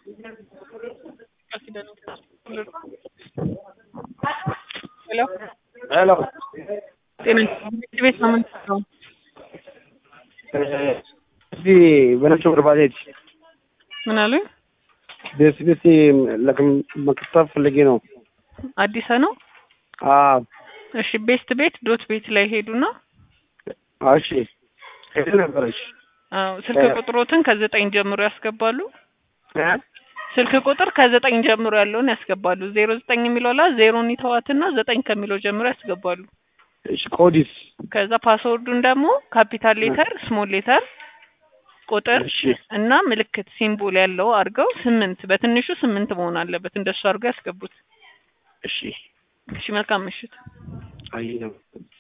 ሄሎ ሄሎ ጤና ትምህርት ቤት ነው የምንሰራው። እዚህ በነጭ ወርባሌት ምን አሉኝ? ደስ ደስ መክተብ ፈልጌ ነው። አዲስ ነው። አዎ እሺ ቤስት ቤት ዶት ቤት ላይ ሄዱና እሺ ሄደ ነበረች አዎ ስልክ ቁጥሮትን ከዘጠኝ ጀምሮ ያስገባሉ። ስልክ ቁጥር ከዘጠኝ ጀምሮ ያለውን ያስገባሉ። ዜሮ ዘጠኝ የሚለው ላይ ዜሮን ይተዋትና ዘጠኝ ከሚለው ጀምሮ ያስገባሉ። እሺ ኮዲስ ከዛ ፓስወርዱን ደግሞ ካፒታል ሌተር፣ ስሞል ሌተር፣ ቁጥር እሺ እና ምልክት ሲምቦል ያለው አድርገው ስምንት በትንሹ ስምንት መሆን አለበት። እንደሱ አድርገው ያስገቡት። እሺ እሺ መልካም ምሽት። አይ ነው